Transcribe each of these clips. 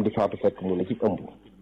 di faatu fekk mu ne ci ëmb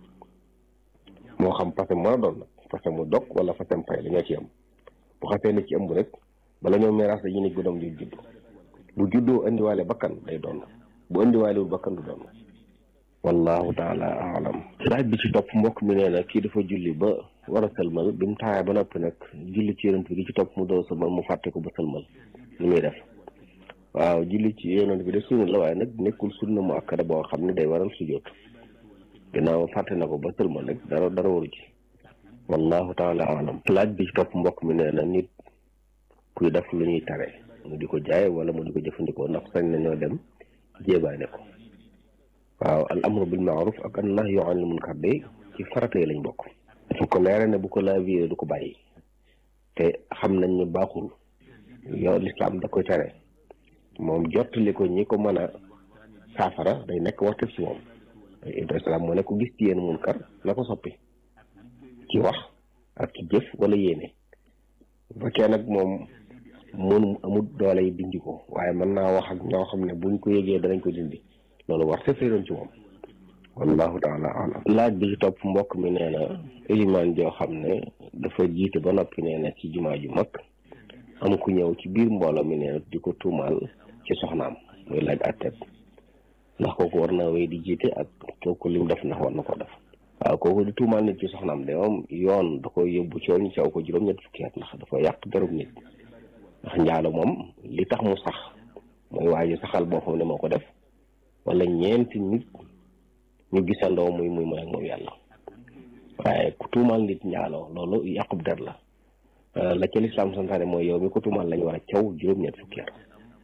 moo xam fase mën a doon nag fase mu dog wala fasem fay la ñoo ci am bu xasee ne ci ëmb rek bala ñoo miraas dañuy ne doom ju judd bu juddoo indiwaale bakkan day doon bu indiwaalewul bakkan du doon wallahu taala alam laaj bi ci topp mbokk mi nee na kii dafa julli ba war a sëlmal bi mu taayee ba noppi nag julli ci yonent bi di ci topp mu doo sëlmal mu fàtte ko ba sëlmal ni muy def waaw julli ci yonent bi de sunna la waaye nag nekkul sunna mu akkada boo xam ne day waral sujjóot ginnaaw fàtte na ko ba sëlmal rek dara dara waru ci wallahu taala alam laaj bi ci topp mbokk mi nee na nit kuy def lu ñuy tare mu di ko jaay wala mu di ko jëfandikoo ndax sañ nañoo dem jéebaane ko waaw al amru bil maaruf ak an nahyu anil munkar de ci farata yi lañ bokk fu ko leere ne bu ko laaviyee du ko bàyyi te xam nañ ne baaxul yow lislaam da koy tere moom jottali ko ñi ko mën a saafara day nekk wartef ci moom islaam moo ne ko gis ci yéen munkar na ko soppi ci wax ak ci jëf wala yéene bu fekkee nag moom mun amul doole yi dindi ko waaye mën naa wax ak ñoo xam ne buñ ko yëgee danañ ko dindi loolu war te doon ci moom wallahu taala alam laaj bi ci topp mbokk mi nee na ilimaan joo xam ne dafa jiite ba noppi nee na ci jumaa ju mag am ku ñëw ci biir mbooloo mi nee na di ko tuumaal ci soxnaam muy laaj àtteeb ndax kooku war naa wéy di jiite ak kooku lim def ndax war na ko def waaw kooku di tuumaal nit ci soxnaam de moom yoon da koy yóbbu ci ñu caw ko juróom-ñett fukki at ndax dafa yàq derub nit ndax njaalo moom li tax mu sax mooy waa ji saxal boo xam ne moo ko def wala ñeenti nit ñu gisandoo muy muy mooy ak moom yàlla waaye ku tuumaal nit njaaloo loolu yàqub der la la ca lislaam santaane mooy yow mi ko tuumaal lañu war a caw juróom-ñett fukki at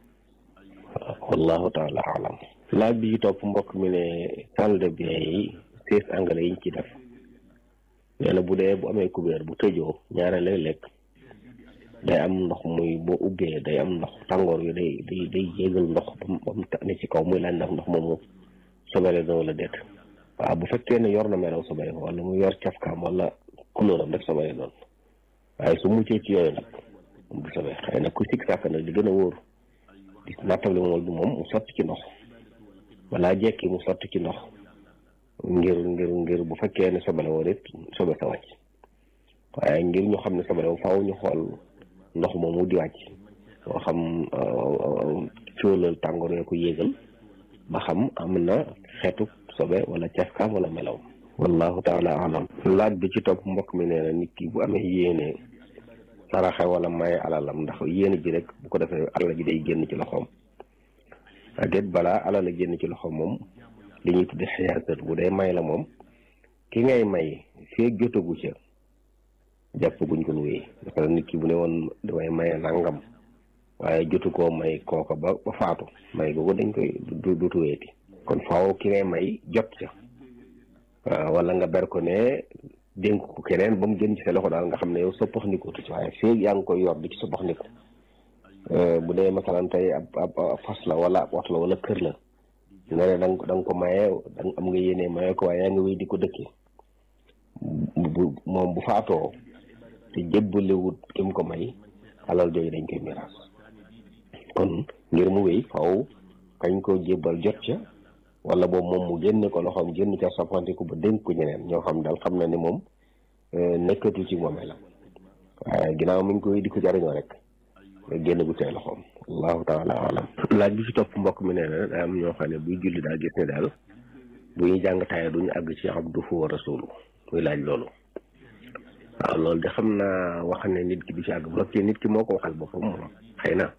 wallahu taala alam laaj bi ci topp mbokk mi ne salle de bain yi sées anglais yi ñu ci def nee na bu dee bu amee kubéer bu tëjoo ñaare lay lekk day am ndox muy boo ubbee day am ndox tàngoor yu day day day yéegal ndox ba mu ne ci kaw muy laaj ndax ndox moomu sobele na wala déet waaw bu fekkee ne yor na melaw sobele wala mu yor cafkaam wala couleuram rek sobele doon waaye su muccee ci yooyu nag moom du sobee xëy na ku sikk sàkk nag di gën a wóor di nattable moom du moom mu sotti ci ndox balaa jekki mu sotti ci ndox ngir ngir ngir bu fekkee ne sobele woon it sobe sa wàcc waaye ngir ñu xam ne sobele woon faaw ñu xool ndox moomu di wàcc moo xam cóolal tàngoor yoo ko yéegal ba xam am na xeetu sobe wala cafkaam wala melaw wallahu taala alam laaj bi ci topp mbokk mi nee na nit ki bu amee yéene saraxe wala maye alalam ndax yéene ji rek bu ko defee alal ji day génn ci loxoom aget balaa alal a génn ci loxoom moom li ñuy tudde xiyaasat bu dee may la moom ki ngay may fee jotagu ca jàpp guñ ko nuyu parce que nit ki bu ne woon damay maye nangam waaye jotu koo may kooka ba ba faatu may googu dañ koy du du tuweeti kon faaw ki ngay may jot ca waaw wala nga ber ko ne dénk ko keneen ba mu génn ci sa loxo daal nga xam ne yow soppax ndikutu ci waaye feeg yaa ngi koy yor di ci soppax ndiku bu dee masalan tey ab ab fas la wala ab oto la wala kër la nga ne da nga da nga ko maye da am nga yéene maye ko waaye yaa ngi wéy di ko dëkkee bu moom bu faatoo te jébbalewut ki mu ko may alal jooju dañ koy miraas kon ngir mu wéy faw kañ ko jébbal jot ca wala boobu moom mu génne ko loxoom génn ca soppantiku ba dénk ko ñeneen ñoo xam daal xam na ne moom nekkatul ci moomee la waaye ginnaaw mi ngi koy di ko jariñoo rek nga génn gu tey loxoom allahu taala alam laaj bi ci topp mbokk mi nee na daa am ñoo xam ne buy julli daal gis ne daal bu ñuy jàng taaya duñu àgg ci abduhu wa rasulu muy laaj loolu waaw loolu de xam naa wax ne nit ki du ci àgg bu fekkee nit ki moo ko waxal boppam moom xëy na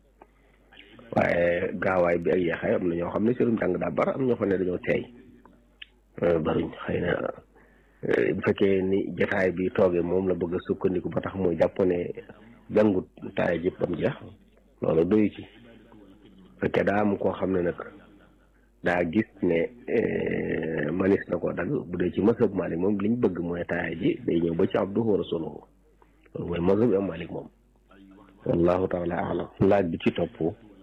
waaye gaawaay bi ak yeexaay am na ñoo xam ne seenum jàng daa bar am ñoo xam ne dañoo teey baruñ xëy na bu fekkee ni jotaay bi toogee moom la bëgg a sukkandiku ba tax muy jàpp ne jàngut taaya jëpp bam jeex loolu doyu ci fekkee daa am koo xam ne nag daa gis ne manis na ko dagg bu dee ci masab Malik moom liñ bëgg mooy taaya ji day ñëw ba ci abduhu wa rasuluhu loolu mooy masab am Malik moom wallahu taala alam laaj bi ci topp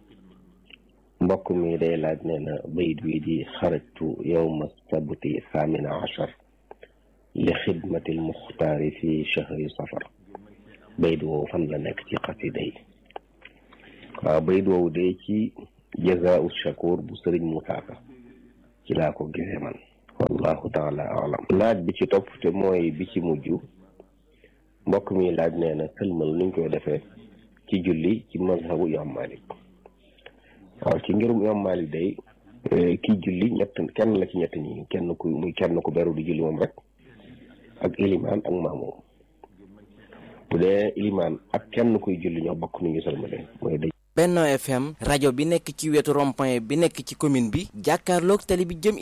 mbokk mi day laaj nee na bayit wi di xarajtu yowma sabti thamina achar li xidmati lmuxtaari fi chahri safar bayit woowu fan la nekk ci xasida yi waaw bayit woowu de ci jazaau shakur bu sëriñ Moussa Ka ci laa ko gisee man wallahu taala alam laaj bi ci topp te mooy bi ci mujj mbokk mi laaj nee na sëlmal nuñ koy defee ci julli ci mazhabu imam malik waaw ci ngirum imam malik day kii julli ñett kenn la ci ñett ñi kenn ku muy kenn ku beru di julli moom rek ak ilimaan ak maamoom bu dee ilimaan ak kenn kuy julli ñoo bokk nu ñu sëlmale mooy day Benno FM rajo bi nekk ci wetu rond-point bi nekk ci commune bi jàkkaarloog tali bi jëm